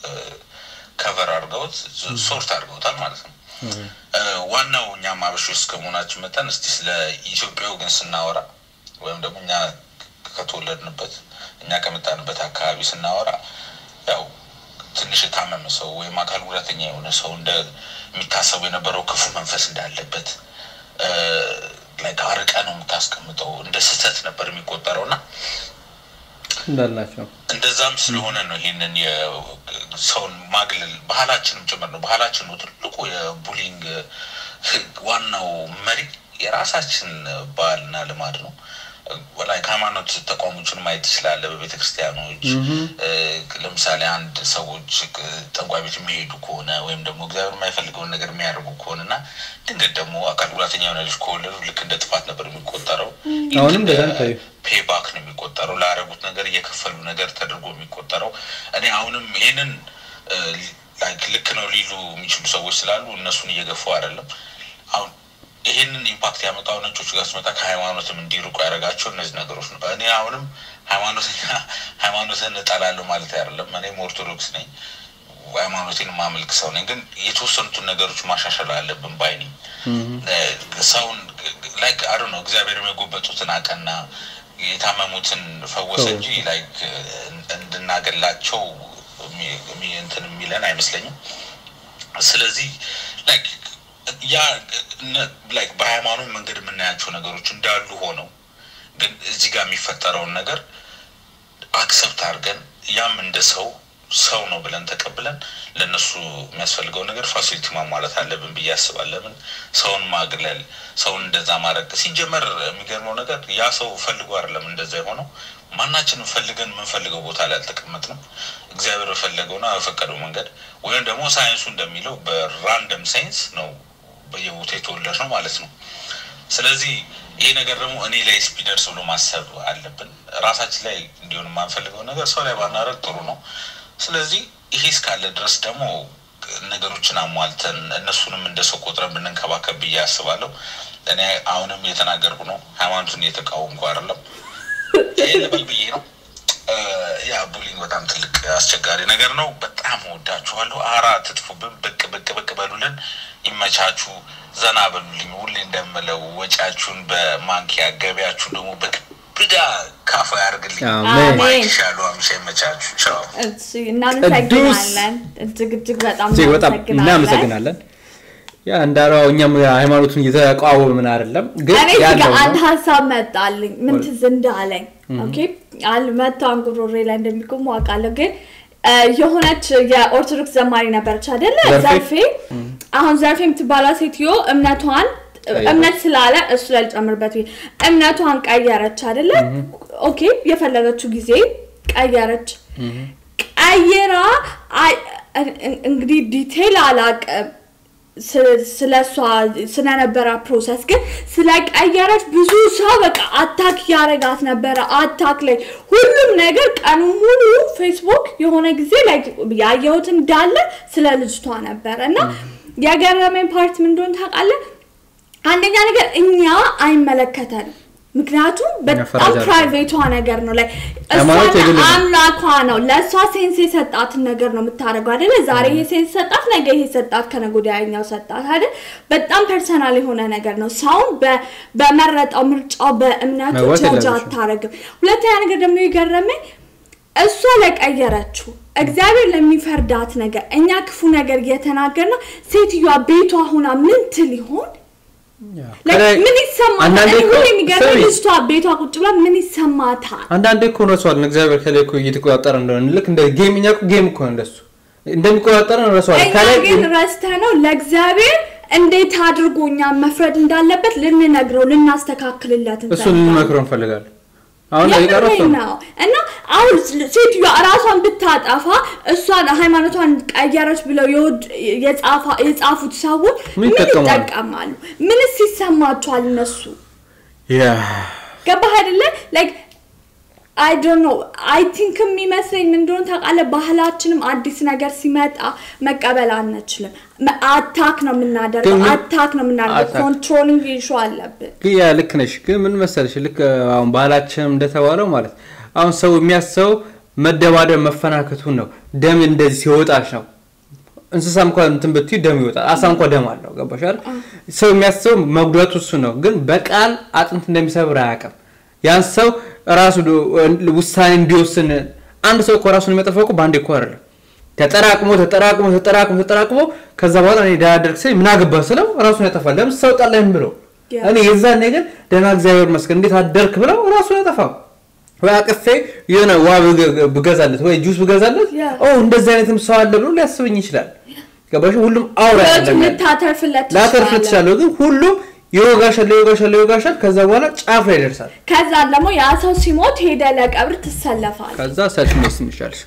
ከቨር አድርገውት ሶርት አድርገውታል ማለት ነው። እ፣ ዋናው እኛም አበሾች እስከመሆናችን መጠን እስቲ ስለ ኢትዮጵያው ግን ስናወራ ወይም ደግሞ እኛ ከተወለድንበት እኛ ከመጣንበት አካባቢ ስናወራ ያው ትንሽ የታመመ ሰው ወይም አካል ጉዳተኛ የሆነ ሰው እንደ የሚታሰቡ የነበረው ክፉ መንፈስ እንዳለበት እ፣ ላይክ አርቀ ነው የምታስቀምጠው እንደ ስህተት ነበር የሚቆጠረው እና እንዳላቸው እንደዛም ስለሆነ ነው ይሄንን የሰውን ማግለል ባህላችንም ጭምር ነው። ባህላችን ነው ትልቁ የቡሊንግ ህግ ዋናው መሪ የራሳችን ባህልና ልማድ ነው። ላይ ከሃይማኖት ተቋሞችን ማየት ትችላለህ። በቤተ ክርስቲያኖች እ፣ ለምሳሌ አንድ ሰዎች እ፣ ጠንቋይ ቤት የሚሄዱ ከሆነ ወይም ደግሞ እግዚአብሔር የማይፈልገውን ነገር የሚያደርጉ ከሆነ እና ድንገት ደግሞ አካል ጉዳተኛ የሆነ ልጅ ከወለዱ ልክ እንደ ጥፋት ነበር የሚቆጠረው። ልክ አሁንም እንደ በደንብ ታዩ። ፔባክ ነው የሚቆጠረው። ላደረጉት ነገር እየከፈሉ ነገር ተደርጎ የሚቆጠረው። እኔ አሁንም ይህንን እ፣ ላይክ ልክ ነው ሊሉ የሚችሉ ሰዎች ስላሉ እነሱን እየገፉ አይደለም። አሁን ይህንን ኢምፓክት ያመጣው ነጮች ጋር ስመጣ ከሃይማኖትም እንዲርቁ ያደረጋቸው እነዚህ ነገሮች ነው። እኔ አሁንም ሃይማኖተኛ ሃይማኖትን እጠላለሁ ማለት አይደለም። እኔም ኦርቶዶክስ ነኝ። ሃይማኖቴን ማመልክ ሰው ነኝ። ግን የተወሰኑትን ነገሮች ማሻሻል አለብን ባይ ነኝ። እ፣ ሰውን ላይክ አዶ ነው እግዚአብሔር የጎበጡትን አቀና የታመሙትን ፈወሰ እንጂ ላይክ እንድናገላቸው የሚ- የሚ- እንትን የሚለን አይመስለኝም። ስለዚህ ላይክ ያ እነ- ላይክ በሃይማኖት መንገድ የምናያቸው ነገሮች እንዳሉ ሆነው ግን እዚህ ጋር የሚፈጠረውን ነገር አክሰፕት አድርገን ያም እንደ ሰው ሰው ነው ብለን ተቀብለን ለእነሱ የሚያስፈልገው ነገር ፋሲሊቲ ማሟላት አለብን ብዬ አስባለሁ። ለምን ሰውን ማግለል፣ ሰውን እንደዛ ማድረግ ሲጀመር የሚገርመው ነገር ያ ሰው ፈልጎ አይደለም እንደዛ የሆነው። ማናችንም ፈልገን የምንፈልገው ቦታ ላይ አልተቀመጥንም። እግዚአብሔር በፈለገውና በፈቀደው መንገድ ወይም ደግሞ ሳይንሱ እንደሚለው በራንደም ሳይንስ ነው በየቦታ የተወለድ ነው ማለት ነው። ስለዚህ ይሄ ነገር ደግሞ እኔ ላይ ስፒደርስ ብሎ ማሰብ አለብን። ራሳችን ላይ እንዲሆን የማንፈልገው ነገር ሰው ላይ ባናደርግ ጥሩ ነው። ስለዚህ ይሄ እስካለ ድረስ ደግሞ ነገሮችን አሟልተን እነሱንም እንደ ሰው ቆጥረን ብንንከባከብ ብዬ አስባለሁ። እኔ አሁንም እየተናገርኩ ነው፣ ሃይማኖቱን እየተቃወምኩ አይደለም። ይሄ ልበል ብዬ ነው። እ፣ ያ ቡሊንግ በጣም ትልቅ አስቸጋሪ ነገር ነው። በጣም ወዳችኋለሁ። አራ ትጥፉብን፣ ብቅ ብቅ ብቅ በሉልን፣ ይመቻችሁ፣ ዘና በሉልኝ። ሁሌ እንደምለው ወጪያችሁን በማንኪያ ገቢያችሁን ደግሞ በክብዳ ካፋ ያርግልኝ። አሜን። ማይክ ሻሉ አምሻ ይመቻችሁ። ቻው። እሺ፣ እናመሰግናለን። እጅግ እጅግ በጣም እጅግ በጣም እናመሰግናለን። ያ እንዳለው እኛም ሃይማኖቱን እየተቃወምን አይደለም፣ ግን እኔ እዚህ ጋር ያለው አንድ ነው። ሀሳብ መጣልኝ። ምን ትዝ እንዳለኝ ኦኬ፣ አል መቶ አንጉሮሬ ላይ እንደሚቆሙ አውቃለሁ። ግን እ፣ የሆነች የኦርቶዶክስ ዘማሪ ነበረች አይደለ? ዘርፌ? ዘርፌ። አሁን ዘርፌ የምትባለው ሴትዮ እምነቷን እምነት ስላለ እሱ ላይ ልጨምርበት ብዬ እምነቷን ቀየረች አይደለ? ኦኬ፣ የፈለገችው ጊዜ ቀየረች። ቀይራ አይ- እን- እንግዲህ ዲቴይል አላቅም ስለ እሷ ስለነበረ ፕሮሰስ ግን ስለቀየረች ብዙ ሰው በቃ አታክ ያረጋት ነበረ። አታክ ላይ ሁሉም ነገር ቀኑ ሙሉ ፌስቡክ የሆነ ጊዜ ላይ ያየሁት እንዳለ ስለ ልጅቷ ነበረ እና የገረመኝ ፓርት ምን እንደሆነ ታውቃለህ? አንደኛ ነገር እኛ አይመለከተንም ምክንያቱም በጣም ፈረጃ ነው። ፕራይቬቷ ነገር ነው ላይ ሃይማኖት የግል ነው። አምላኳ ነው ለእሷ ሴንስ የሰጣትን ነገር ነው የምታደርገው አይደለ ዛሬ ይሄ ሴንስ ሰጣት ነገ ይሄ ሰጣት ከነገ ወዲያ ያኛው ሰጣት አይደል በጣም ፐርሰናል የሆነ ነገር ነው ሰውን በ- በመረጠው ምርጫው በእምነቱ መግባት ጀጅ የለብሽም። አታረግም ሁለተኛ ነገር ደግሞ የገረመኝ እሷ ለቀየረችው እግዚአብሔር ለሚፈርዳት ነገር እኛ ክፉ ነገር እየተናገር ነው ሴትዮዋ ቤቷ ሁና ምን ትል ይሆን Like, ከላይ- ምን ይሰማታል አንዳንዴ እኔ እኮ ሁሌ የሚገርመኝ ስሚ፣ ልጅቷ ቤቷ ቁጭ ብላ ምን ይሰማታል አንዳንዴ እኮ ረሷል እግዚአብሔር ከላይ እኮ እየተቆጣጠረ እንደሆነ ልክ እንደ ጌም እኛ እኮ ጌም እኮ ነው እንደሱ እንደሚቆጣጠረ ረሷል እኛ ከላይ ግን ረስተ ነው ለእግዚአብሔር እንዴት አድርጎ እኛን መፍረድ እንዳለበት ልንነግረው ልናስተካክልለት እሱን እንፈልጋለን። ልንመክረው እንፈልጋለን አሁን ላይ የቀረው እሱ የምሬን ነው። ነው እና አሁን ሴትዮዋ እራሷን ብታጠፋ እሷን ሃይማኖቷን ቀየረች ብለው የወድ- የጻፋ- የጻፉት ሰዎች ምን ምን ይጠቀማሉ? ይጠቀማሉ ምንስ ይሰማቸዋል እነሱ ያ ገባህ አይደለ ላይክ አይ ዶንት ኖ አይ ቲንክ የሚመስለኝ ምን እንደሆነ ታውቃለህ ባህላችንም አዲስ ነገር ሲመጣ መቀበል አንችልም አታክ ነው የምናደርገው ግን ምን- አታክ ነው የምናደርገው አታክ። ኮንትሮሊንግ ኢሹ አለብን ግን ያ ልክ ነሽ። ግን ምን መሰለሽ ልክ አሁን ባህላችንም እንደተባለው ማለት አሁን ሰው የሚያስበው መደባደብ መፈናከቱን ነው። ደም እንደዚህ ሲወጣሽ ነው። እንስሳ እንኳን እንትን ብትይ ደም ይወጣል። አሳ እንኳን ደም አለው። ገባሽ አይደል? ሰው የሚያስበው መጉዳቱ እሱ ነው። ግን በቃል አጥንት እንደሚሰብር አያውቅም። ያን ሰው ራሱ ዶ- ውሳኔ እንዲወስን አንድ ሰው እኮ ራሱን የሚያጠፋው እኮ በአንዴ እኮ አይደለም። ተጠራቅሞ ተጠራቅሞ ተጠራቅሞ ተጠራቅሞ ከዛ በኋላ እኔ ዳያደርግ ሰ ምን አገባ ስለው ራሱን ያጠፋል። ለምን ሰው ጣላይም ብሎ ያ። እኔ የዛኔ ግን ደህና እግዚአብሔር ይመስገን እንዴት አደርክ ብለው ራሱን ያጠፋው ወይ አቅፌ የሆነ ዋ ብገ- ብገዛለት ወይ ጁስ ብገዛለት ያ። ኦ እንደዚህ አይነትም ሰው አለ ብሎ ሊያስበኝ ይችላል። ገባሽ? ሁሉም አውራ ህይወቱን አይደለም ያለው። ልታተርፍለት ላተርፍ ትችላለህ። ትችላለሁ፣ ግን ሁሉም ይወጋሻል ይወጋሻል ይወጋሻል። ከዛ በኋላ ጫፍ ላይ ይደርሳል። ከዛ ደግሞ ያ ሰው ሲሞት ሄደ ለቀብር ትሰለፋል ከዛ ሰልፍ መስን ይሻልሽ።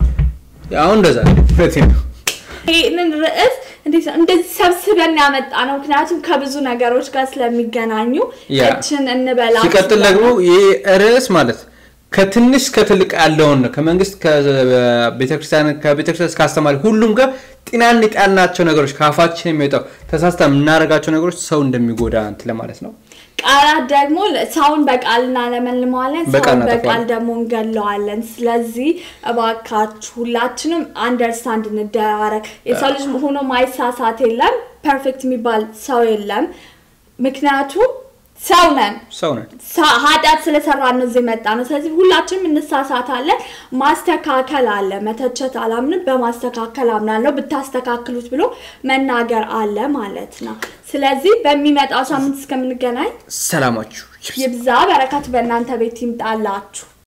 አሁን እንደዛ ነው። እውነቴን ነው። ይህንን ርዕስ እንዴት ነው እንደዚህ ሰብስበን ያመጣ ነው ምክንያቱም ከብዙ ነገሮች ጋር ስለሚገናኙ ያ። እችን እንበላ ሲቀጥል ደግሞ ይህ ርዕስ ማለት ከትንሽ ከትልቅ ያለውን ነው። ከመንግስት ከቤተክርስቲያን ከቤተክርስቲያን እስከ አስተማሪ ሁሉም ጋር ጤናን የጣልናቸው ነገሮች ከአፋችን የሚወጣው ተሳስተ የምናደርጋቸው ነገሮች ሰው እንደሚጎዳ እንትን ለማለት ነው። ቃላት ደግሞ ሰውን በቃል እናለመልመዋለን በቃል ሰውን በቃል እናጠፋዋለን። ደግሞ እንገለዋለን ስለዚህ እባካችሁ ሁላችንም አንደርስታንድ እንደራረግ የሰው ልጅ ሆኖ ማይሳሳት የለም ፐርፌክት የሚባል ሰው የለም ምክንያቱም ሰው ነን ሰው ነን። ሳ- ኃጢአት ስለሰራ ነው እዚህ የመጣ ነው ስለዚህ ሁላችንም እንሳሳታለን ማስተካከል አለ መተቸት አላምንም በማስተካከል አምናለሁ ብታስተካክሉት ብሎ መናገር አለ ማለት ነው ስለዚህ በሚመጣው ሳምንት እስከምንገናኝ ሰላማችሁ ይብዛ። ይብዛ በረከት በእናንተ ቤት ይምጣላችሁ